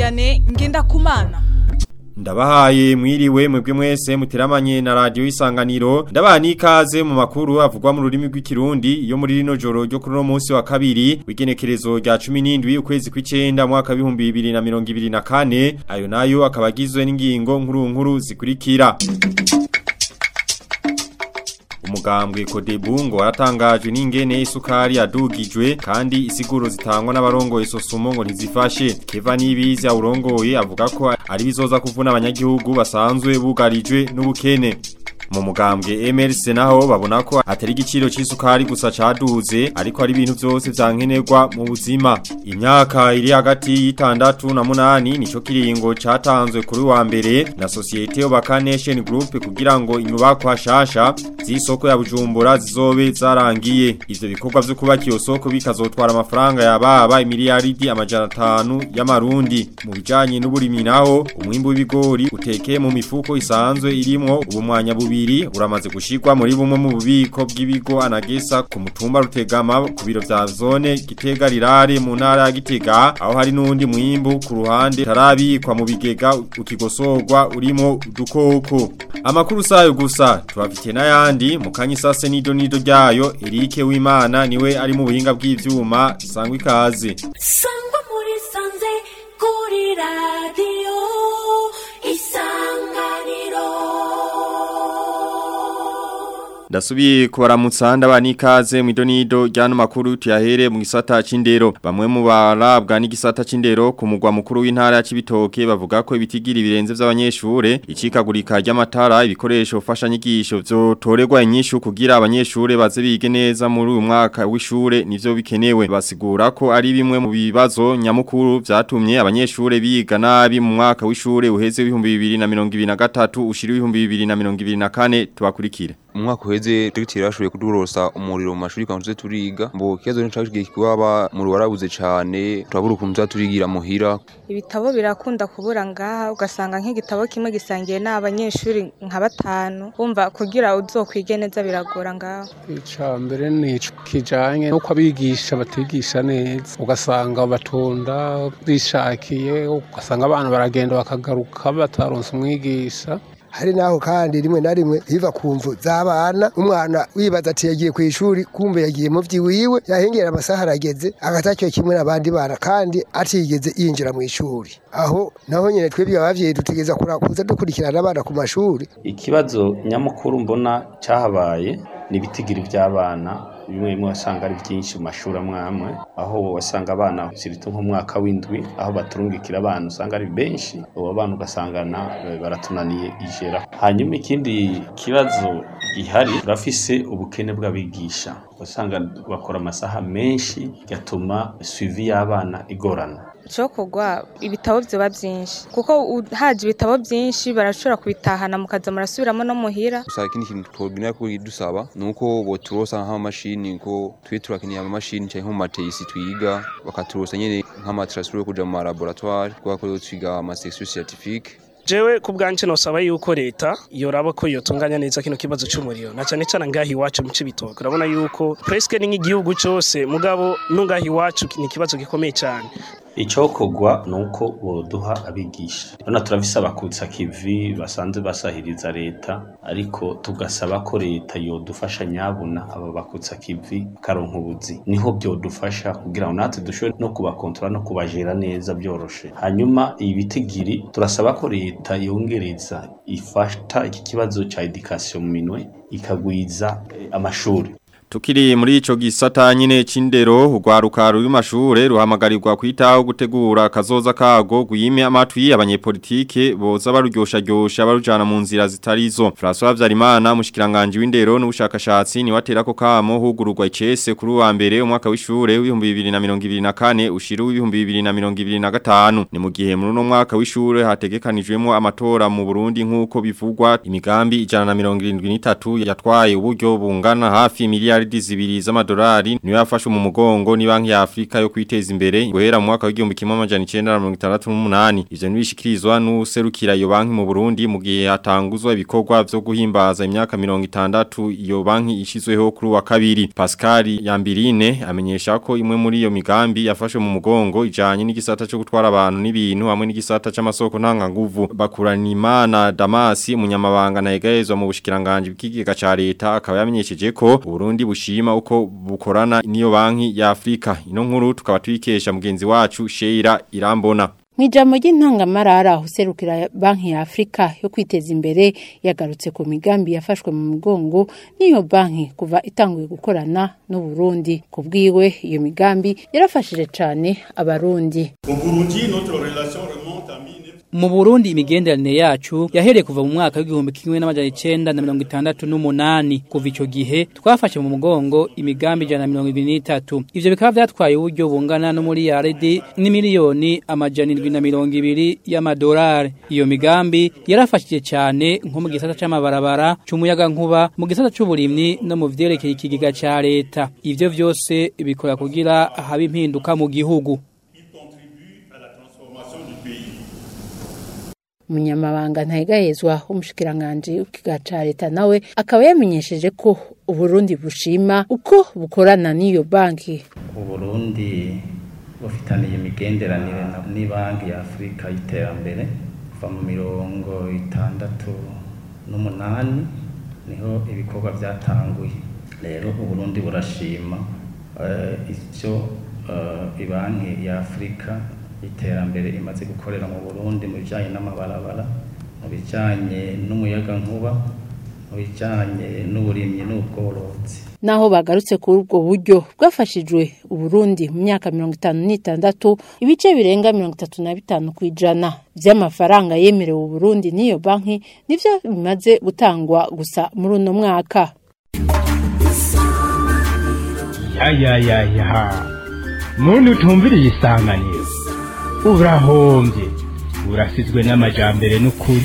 Vianney Ngendakumana Ndabahaye mwiriwe mwebwe mwese muteramanye na radio isanganiro ndabaha nikaze mu makuru avugwa mu rurimi rw'ikirundi yo muri rino joro ryo kuri no munsi wa kabiri w'igenekerezo rya 17 ukwezi kw'icenda mwaka wa 2024 ayo nayo akabagizwe n'ingingo nkuru nkuru zikurikira Umugambwe Kodebu ngo waratangajwe n'ingene isukari yadugijwe kandi isiguro zitangwa n'abarongoye sosumo ngo ntizifashe Keva Nibizi awurongoye avuga ko ari bizoza kuvuna abanyagihugu basanzwe bugarijwe n'ubukene mu mugambwe MRC naho babona ko atari igiciro c'isukari gusa caduze ariko ari ibintu byose vyankenerwa mu buzima imyaka iri hagati y'itandatu na munani nico kiringo catanzwe kuri wa mbere na societe Obaka Nation Group kugira ngo inyubako hashasha z'isoko ya Bujumbura zizobe zarangiye ivyo bikorwa vyo kubaka iyo soko bikazotwara amafaranga yababa imiliyaridi amajana 5 y'amarundi mu bijanye n'uburimi naho umwimbo w'ibigori utekeye mu mifuko isanzwe irimwo ubumwanya bubi bubiri uramaze gushirwa muri bumwe mu bubiko bw'ibigo anagesa ku mutumba rutegama ku biro vya zone gitega rirare mu ntara ya gitega aho hari n'undi mwimbu ku ruhande tarabikwa mu bigega ukigosorwa urimo udukoko amakuru sayo gusa tubafitiye n'ayandi mu kanyisase nido nido ryayo Eric Wimana niwe ari mu buhinga bw'ivyuma sangwa ikaze sangwa muri sanze kuri radio Ndasubiye kubaramutsa ndabani ikaze mu idonido ryano makuru tuyahere mu gisata c'indero bamwe mu barabwa n'igisata c'indero ku mugwa mukuru w'intara ya Cibitoke bavuga ko ibitigira ibirenze vy'abanyeshure icikagurika ry'amatara ibikoresho fasha nyigisho vyo torerwa inyishu kugira abanyeshure baze bige neza muri uyu mwaka w'ishure nivyo bikenewe basigura ko ari bimwe mu bibazo nyamukuru vyatumye abanyeshure biga nabi mu mwaka w'ishure uheze w'ibihumbi 2023 ushiri w'ibihumbi 2024 tubakurikire umwaka uheze dogiteri yashoboye kudurosa umuriro mu mashuri kandi turiga mbo kibazo ni cagiye kuba muri warabuze cyane turabura ukuntu turigira muhira ibitabo birakunda kubura ngaha ugasanga nk'igitabo kimwe gisangiye n'abanyeshuri nka batanu wumva kugira uzokwige neza biragora ngaho ica mbere ni kijanye nuko abigisha batigisha neza ugasanga batonda bishakiye ugasanga abana baragenda bakagaruka bataronse umwigisha hari naho kandi rimwe na rimwe biva ku mvu z'abana umwana wibaza ati yagiye ku ishuri kumbe yagiye mu vyiwiwe yahengera amasaha arageze agatacyo kimwe n'abandi bana kandi atigeze yinjira mu ishuri aho naho nyene twebwe abavyeyi dutegeza kurakuza dukurikirana abana ku mashuri ikibazo nyamukuru mbona cahabaye ni ibitigiri vy'abana bimwe bimwe wasanga ari byinshi mu mashuri amwe amwe aho wasanga abana sirito nk'umwaka w'indwi aho baturungikira abana usanga ari benshi abo bana ugasangana baratunaniye ijera hanyuma ikindi kibazo gihari turafise ubukene bw'abigisha usanga bakora amasaha menshi gatuma suivi y'abana igorana cokogwa ibitabo vyoba vyinshi kuko haje ibitabo vyinshi barashobora kubitahana mukaza murasubiramo no muhira gusa ikindi kintu twobwira ko dusaba nuko boturosa nk'amamashini ko twe turakeneye amamashini cyangwa mu mateyisi twiga bakaturosa nyene nk'amatrasuro yo kuja mu laboratoire kubera ko twiga ama section scientifique jewe ku bwanje nosaba yuko leta yoraba ko yotunganya neza kino kibazo c'umuriro na cane cane ngahi iwacu mu cibitoke urabona yuko presque ni nk'igihugu cose mugabo no ngahi iwacu ni ikibazo gikomeye cane icokogwa nuko boduha abigisha rona turafise abakutsa kivi basanzwe basahiriza leta ariko tugasaba ko leta yodufasha nyabuna aba bakutsa kivi karonka ubuzi niho byodufasha kugira ngo natwe dushobore no kubakontrola no kubajera neza byoroshe hanyuma ibitigiri turasaba ko leta yongereza ifata iki kibazo ca education mu minwe ikagwiza eh, amashuri Tukiri muri ico gisata nyine c'indero urwaruka ruri mashure ruhamagarirwa kwitaho gutegura kazoza kago guyime amatwi abanyepolitike boza baruryosha ryosha barujana mu nzira zitarizo François Vyarimana mushikiranganje w'indero n'ubushakashatsi ni watera ko kamo hugururwa icese kuri wa mbere umwaka w'ishure w'ibihumbi 2024 ushira w'ibihumbi 2025 ni mu gihe muri no mwaka w'ishure hategekanijwemo amatora mu Burundi nkuko bivugwa imigambi 173 yatwaye uburyo bungana hafi miliyari miliyaridi zibiri z'amadolari niyo yafashwe mu mugongo ni banki ya Afrika yo kwiteza imbere guhera mu mwaka w'igihumbi kimwe amajana 1968 ivyo nibishikirizwa n'userukira iyo banki mu Burundi mu gihe hatanguzwa ibikorwa vyo guhimbaza imyaka 60 iyo banki ishizweho kuri wa kabiri Pascal Yambirine amenyesha ko imwe muri iyo migambi yafashwe mu mugongo ijanye n'igisata cyo gutwara abantu n'ibintu hamwe n'igisata c'amasoko ntanga nguvu bakuranimana Damasi umunyamabanga na egayezwa mu bushikiranganje bw'ikigega ca leta akaba yamenyesheje ko Burundi bushima uko bukorana n'iyo banki ya Afrika ino nkuru tukaba tuyikesha mugenzi wacu Sheira Irambona Mwijambo ry'intangamarara userukira banki ya Afrika yo kwiteza imbere yagarutse ku migambi yafashwe mu mugongo n'iyo banki kuva itanguye gukorana n'u Burundi kubwiwe iyo migambi yarafashije cyane abarundi mu Burundi imigenderanire yacu yahereye kuva mu mwaka w'igihumbi kimwe n'amajana icenda na mirongo itandatu n'umunani kuva ico gihe twafashe mu mugongo imigambi ijana na mirongo ibiri n'itatu ivyo bikaba vyatwaye uburyo bungana no muri yaridi n'imiliyoni amajana indwi na mirongo ibiri y'amadolari iyo migambi yarafashije cyane nko mu gisata c'amabarabara c'umuyaga nkuba mu gisata c'uburimyi no mu vyerekeye ikigega ca leta ivyo vyose bikora kugira habe impinduka mu gihugu umunyamabanga ntayigahezwa w'umushikiranganje w'ikigaca leta nawe akaba yamenyesheje ko uburundi bushima uko bukorana n'iyo banki uburundi bufitaniye imigenderanire ni banki ya afurika y'iterambere kuva mu mirongo itandatu n'umunani niho ibikorwa byatanguye rero uburundi burashima icyo ibanki ya afurika iterambere imaze gukorera mu Burundi mu bijanye n'amabarabara mu bijanye n'umuyaga nkuba mu bijanye n'uburimyi n'ubworozi naho bagarutse kuri ubwo buryo bwafashijwe uburundi mu myaka mirongo itanu n'itandatu ibice birenga mirongo itatu na bitanu ku ijana vy'amafaranga yemerewe uburundi n'iyo banki nivyo bimaze gutangwa gusa muri uno mwaka yayayayaha muntu utumviriye isanganiro urahombye urasizwe n'amajambere n'ukuri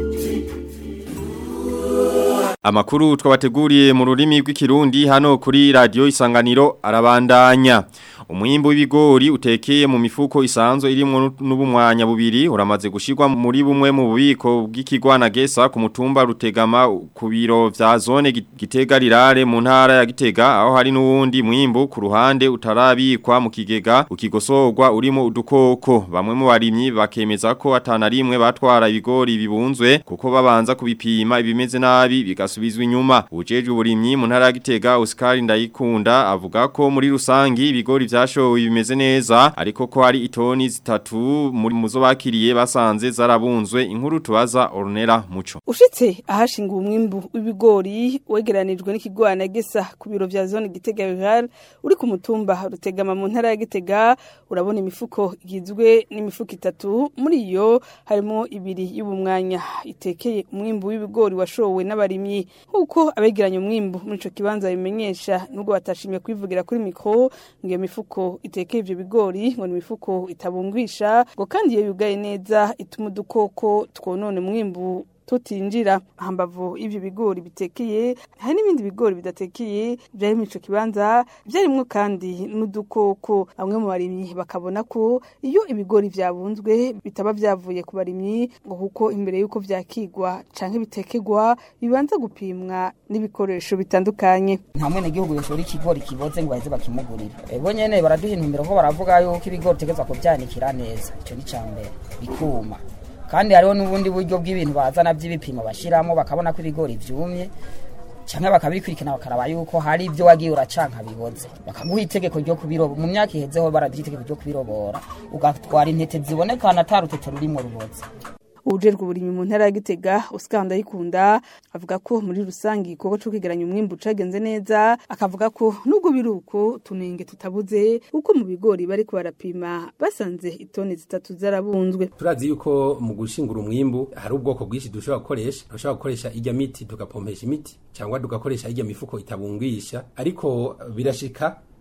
Amakuru twabateguriye mu rurimi rw'ikirundi hano kuri radio isanganiro arabandanya. Umwimbo w'ibigori utekeye mu mifuko isanzwe irimo n'ubumwanya bubiri uramaze gushirwa muri bumwe mu bubiko bw'ikigwana gesa ku mutumba rutegama ku biro vya zone gitega rirare mu ntara ya gitega aho hari n'uwundi mwimbo ku ruhande utarabikwa mu kigega ukigosorwa urimo udukoko bamwe mu barimyi bakemeza ko atana rimwe batwara ibigori bibunzwe kuko babanza kubipima ibimeze nabi bigasubizwa inyuma ujeje uburimyi mu ntara ya gitega Oscar Ndayikunda avuga ko muri rusangi ibigori vyashowe bimeze neza ariko ko hari itoni zitatu muri muzo bakiriye basanze zarabunzwe inkuru tubaza Ornella Muco Ushitse ahashinga umwimbu w'ibigori wegeranijwe n'ikigwana gesa ku biro vya zone Gitega Rural uri ku mutumba rutegama mu ntara ya Gitega urabona imifuko igizwe n'imifuko itatu muri iyo harimo ibiri y'ubumwanya itekeye umwimbu w'ibigori washowe n'abarimyi nkuko abegeranya umwimbu muri ico kibanza bimenyesha nubwo batashimye kwivugira kuri mikro ngiyo mifuko itekeye ivyo bigori ngo ni imifuko itabungwisha ngo kandi iyo yugaye neza ituma udukoko twonone umwimbu tutinjira hambavu ivyo bigori bitekeye hari n'ibindi bigori bidatekeye byari mu ico kibanza byarimwo kandi n'udukoko bamwe mu barimyi bakabona ko iyo ibigori vyabunzwe bitaba vyavuye ku barimyi ngo kuko imbere yuko vyakigwa canke bitekegwa bibanza gupimwa n'ibikoresho bitandukanye nta mwene gihugu yoshora ikigori kiboze ngo baheze bakimugurira ebo nyene baraduha intumbero ko baravuga yuko ibigori utegerezwa kuvyanikira neza ico ni cambere bikuma kandi hariho n'ubundi buryo bw'ibintu bazana by'ibipimo bashyiramo bakabona ko ibigori byumye cyangwa bakabikurikirana bakaraba yuko hari ibyo wagiye uracanka biboze bakaguha itegeko ryo kubirobora mu myaka ihezeho baraduha itegeko ryo kubirobora ugatwara intete zibonekana atari urutete rurimo ruboze ubujerwa uburimyi mu ntara ya Gitega Oscar Ndayikunda avuga ko muri rusangi igikorwa cyo kwegeranya umwimbu cagenze neza akavuga ko nubwo biruko tunenge tutabuze uko mu bigori bari barapima basanze itoni zitatu zarabunzwe turazi yuko mu gushingura umwimbu hari ubwoko bwinshi dushobora gukoresha dushobora gukoresha ijya miti tugapompesha imiti cyangwa tugakoresha ijya mifuko itabungwisha ariko birashika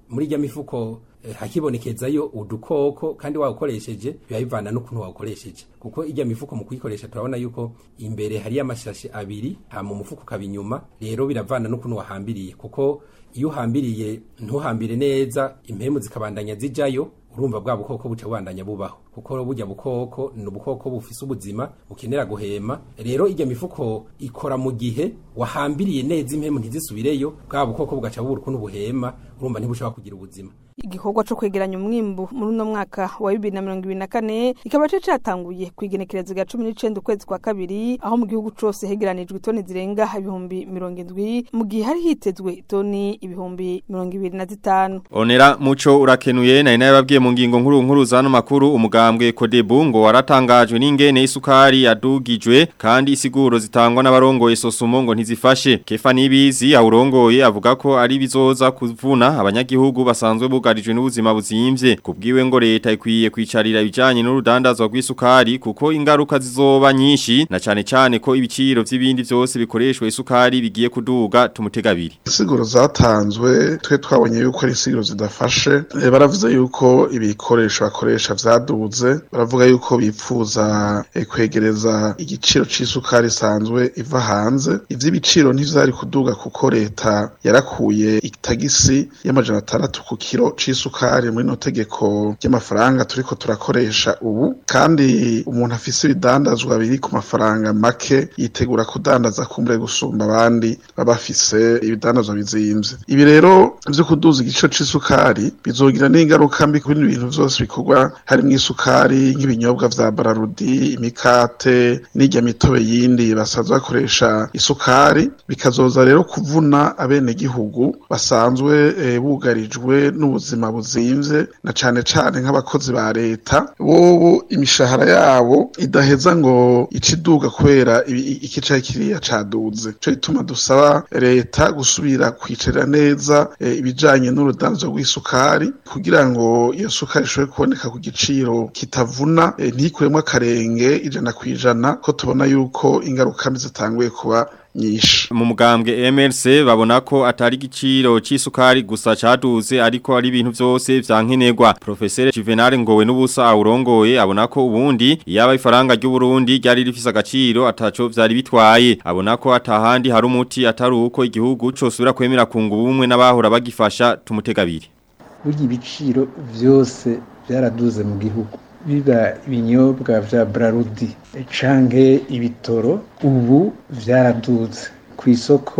muri irya mifuko eh, hakibonekezayo udukoko kandi wawukoresheje biba bivana n'ukuntu wawukoresheje kuko irya mifuko mu kuyikoresha turabona yuko imbere hariyo amashashi abiri hama umufuko ukaba inyuma rero biravana n'ukuntu wahambiriye kuko iyo uhambiriye ntuhambire neza impemu zikabandanya zijayo urumva bwa bukoko buca bubandanya bubaho kuko burya bukoko ni ubukoko bufise ubuzima bukenera guhema rero irya mifuko ikora mu gihe wahambiriye neza impemu ntizisubireyo bwa bukoko bugaca bubura ukuntu buhema urumva ntibushobora kugira ubuzima igikorwa co kwegeranya umwimbu muri uno mwaka wa bibiri na mirongo ibiri na kane kikaba cari catanguye kw'igenekerezo rya cumi n'icenda ukwezi kwa kabiri aho mu gihugu cose hegeranijwe itoni zirenga ibihumbi mirongo indwi mu gihe hari hitezwe itoni ibihumbi mirongo ibiri na zitanu Onera muco urakenuye na inayababwiye mu ngingo nkuru nkuru zano makuru umugambwe Kodebu ngo waratangajwe n'ingene isukari yadugijwe kandi isiguro zitangwa n'abarongoye sosumo ngo ntizifashe Kefa Nibizi awurongoye avuga ko ari bizoza kuvuna abanyagihugu basanzwe bugarijwe n'ubuzima buzimvye kubwiwe ngo leta ikwiye kwicarira ibijanye n'urudandazwa rw'isukari kuko ingaruka zizoba nyinshi na cane cane ko ibiciro vy'ibindi vyose bikoreshwa isukari bigiye kuduga tumutegabiri insiguro zatanzwe twe twabonye yuko ari insiguro zidafashe Eh, baravuze yuko ibikoresho bakoresha vyaduze baravuga yuko bipfuza eh, kwegereza igiciro c'isukari isanzwe iva hanze ivy'ibiciro ntivyari kuduga kuko leta yarakuye itagisi y'amajana atandatu ku kiro c'isukari muri no tegeko ry'amafaranga turiko turakoresha ubu kandi umuntu afise ibidandazwa biri ku mafaranga make yitegura kudandaza kumbure gusumba abandi baba bafise ibidandazwa bizimvye ibi rero vyo kuduza igiciro c'isukari bizogira n'ingaruka mbi ku bindi bintu vyose bikorwa harimwo isukari nk'ibinyobwa vya bararudi imikate n'irya mitobe yindi basanzwe bakoresha isukari bikazoza rero kuvuna abenegihugu basanzwe eh, bugarijwe n'ubuzima buzimvye na cane cane nk'abakozi ba leta bobo imishahara yabo idaheza ngo iciduga kubera ibi- iki cari kiriya caduze co gituma dusaba leta gusubira kwicarira neza eh, ibijanye n'urudanzo rw'isukari kugira ngo iyo sukari ishobore kuboneka ku giciro kitavuna eh, ntikuremwo akarenge ijana kwijana ko tubona yuko ingaruka mbi zitanguye kuba nyinshi mu mugambwe MLC babona ko atari igiciro c'isukari gusa caduze ariko ari ibintu vyose vyankenerwa Professeur Juvenal Ngowe n'ubusa awurongoye abona ko ubundi yaba ifaranga ry'u Burundi ryari rifise agaciro ataco vyari bitwaye abona ko atahandi hari umuti atari uko igihugu cosubira kwemera kunga ubumwe n'abahora bagifasha tumutegabiri burya ibiciro byose byaraduze mu gihugu biba ibinyobwa vya brarudi canke ibitoro ubu vyaraduze ku isoko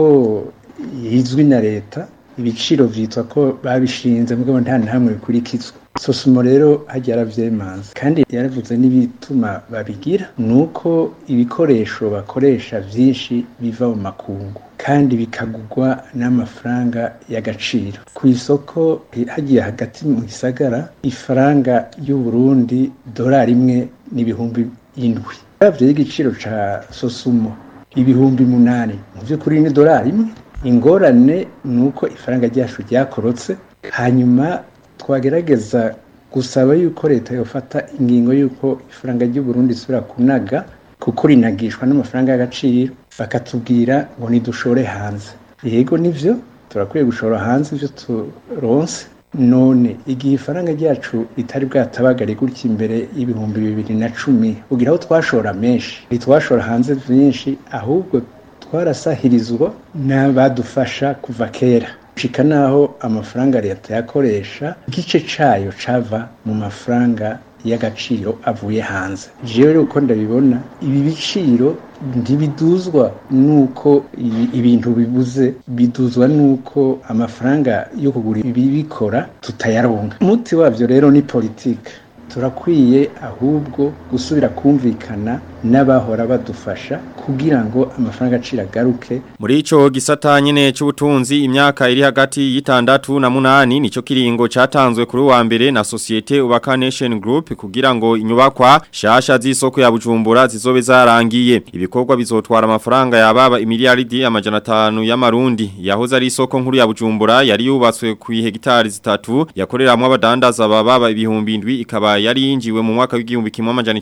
izwi na leta ibiciro vyitwa ko babishinze mugabo nta ntamwe bikurikizwa sosumo rero hajya yaravyemanze kandi yaravuze n'ibituma babigira nuko ibikoresho bakoresha vyinshi biva mu makungu kandi bikagugwa n'amafaranga y'agaciro ku isoko hagiye hagati mu gisagara ifaranga y'u Burundi dolari imwe n'ibihumbi indwi uravye y'igiciro ca sosumo ibihumbi munani mu vy'ukuri ni dolari imwe ingorane ni uko ifaranga ryacu ryakorotse hanyuma twagerageza gusaba yuko leta yofata ingingo y'uko ifaranga ry'u Burundi isubira kunaga kuko rinagishwa n'amafaranga y'agaciro bakatubwira ngo nidushore hanze yego nivyo turakwiye gushora hanze ivyo turonse none igihe ifaranga ryacu ritari bwatabagare gutya imbere y'ibihumbi bibiri na cumi ugira aho twashora menshi ntitwashora hanze vyinshi ahubwo twarasahirizwa n'abadufasha kuva kera shika naho amafaranga leta yakoresha igice cayo cava mu mafaranga y'agaciro avuye hanze jewe rero uko ndabibona ibi biciro ntibiduzwa nuko ibi- ibintu bibuze biduzwa nuko amafaranga yo kugura ibibikora tutayaronka umuti wavyo rero ni politike turakwiye ahubwo gusubira kumvikana n'abahora badufasha kugira ngo amafaranga acira agaruke Muri ico gisata nyene c'ubutunzi imyaka iri hagati y'itandatu na munani nico kiringo catanzwe kuri wa mbere na societe Ubaka Nation Group kugira ngo inyubakwa shasha z'isoko ya Bujumbura zizobe zarangiye ibikorwa bizotwara amafaranga yababa imiliyaridi amajana 5 y'amarundi yahoze ari isoko nkuru ya Bujumbura yari yubatswe ku hegitari zitatu yakoreramwe abadandaza bababa ibihumbi indwi ikaba yari yinjiwe mu mwaka w'igihumbi kimwe amajana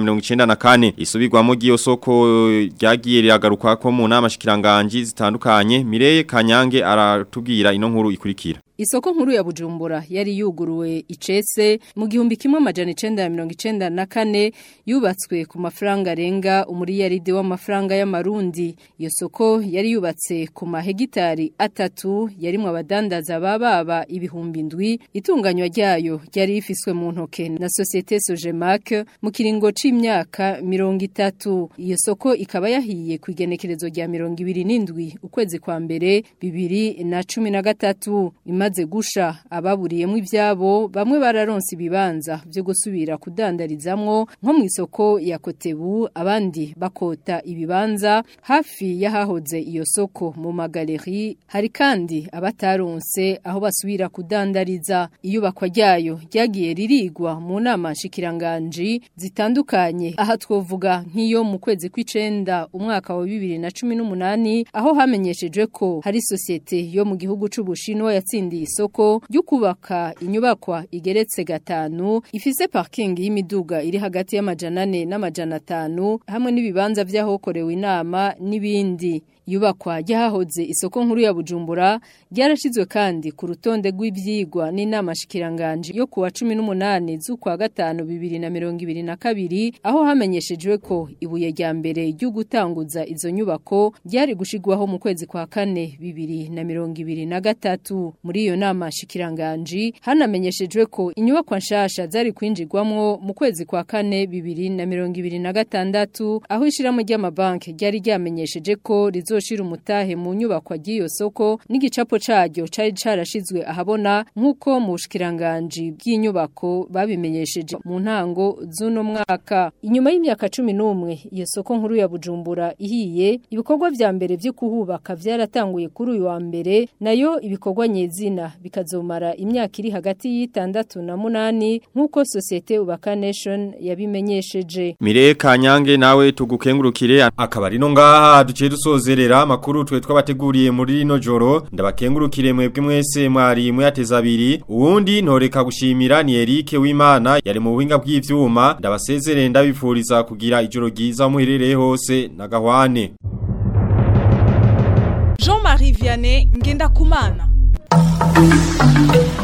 1994 isubirwamo giyo soko ryagiye riragaruka ko mu nama shikiranganji zitandukanye Mireye Kanyange aratubwira ino nkuru ikurikira isoko nkuru ya Bujumbura yari yuguruwe icese mu gihumbi kimwe amajana 1994 yubatswe ku mafaranga arenga umuriyaride w'amafaranga y'amarundi iyo soko yari yubatse ku mahegitari atatu yarimwe abadandaza bababa ibihumbi ndwi itunganywa ryayo ryari rifiswe mu ntoke na societe Sojemak mu kiringo c'imyaka 30 iyo soko ikaba yahiye ku igenekerezo rya 27 ukwezi kwa mbere bibiri na cumi na gatatu imaze gusha ababuriyemo ibyabo bamwe bararonse ibibanza byo gusubira kudandarizamwo nko mu isoko ya kotebu abandi bakota ibibanza hafi y'ahahoze iyo soko mu magaleri hari kandi abataronse aho basubira kudandariza iyubakwa ryayo ryagiye ririgwa mu nama nshikiranganji zitandukanye aha twovuga nk'iyo mu kwezi kw'icenda umwaka wa bibiri na cumi n'umunani aho hamenyeshejwe ko hari sosiyete yo mu gihugu c'Ubushinwa yatsindiye isoko ryo kubaka inyubakwa igeretse gatanu ifise parking y'imiduga iri hagati y'amajana 4 n'amajana 5 hamwe n'ibibanza by'ahokorewe inama n'ibindi yubakwa ryahoze isoko nkuru ya Bujumbura ryarashizwe kandi ku rutonde rw'ivyigwa n'inama shikiranganje yo kuwa 18 z'ukwa gatanu 2022 aho hamenyeshejwe ko ibuye rya mbere ryo gutanguza izo nyubako ryari gushigwaho mu kwezi kwa kane 2023 muri iyo nama shikiranganje hanamenyeshejwe ko inyubako nshasha zari kwinjirwamwo mu kwezi kwa kane 2026 aho ishiramo ry'amabanki ryari ryamenyesheje ko rizo rizoshira umutahe mu nyubako ry'iyo soko n'igicapo caryo cari carashizwe ahabona nk'uko mu bushikiranganje bw'inyubako babimenyesheje mu ntango z'uno mwaka inyuma y'imyaka 11 iyo soko nkuru ya Bujumbura ihiye ibikorwa vya mbere vyo kuhubaka vyaratanguye kuri uyu wa mbere nayo ibikorwa nyezina bikazomara imyaka iri hagati y'itandatu na munani nk'uko societe Ubaka Nation yabimenyesheje Mire Kanyange nawe tugukengurukire akaba ari no ngaha duciye dusozerera amakuru twe twabateguriye muri rino joro ndabakengurukire mwebwe mwese mwari muyateza abiri uwundi ntoreka gushimira ni Eric w'Imana yari mu buhinga bw'ivyuma ndabasezerere ndabifuriza kugira ijoro ryiza muherereye hose na gahwane Jean-Marie Vianney ngenda kumana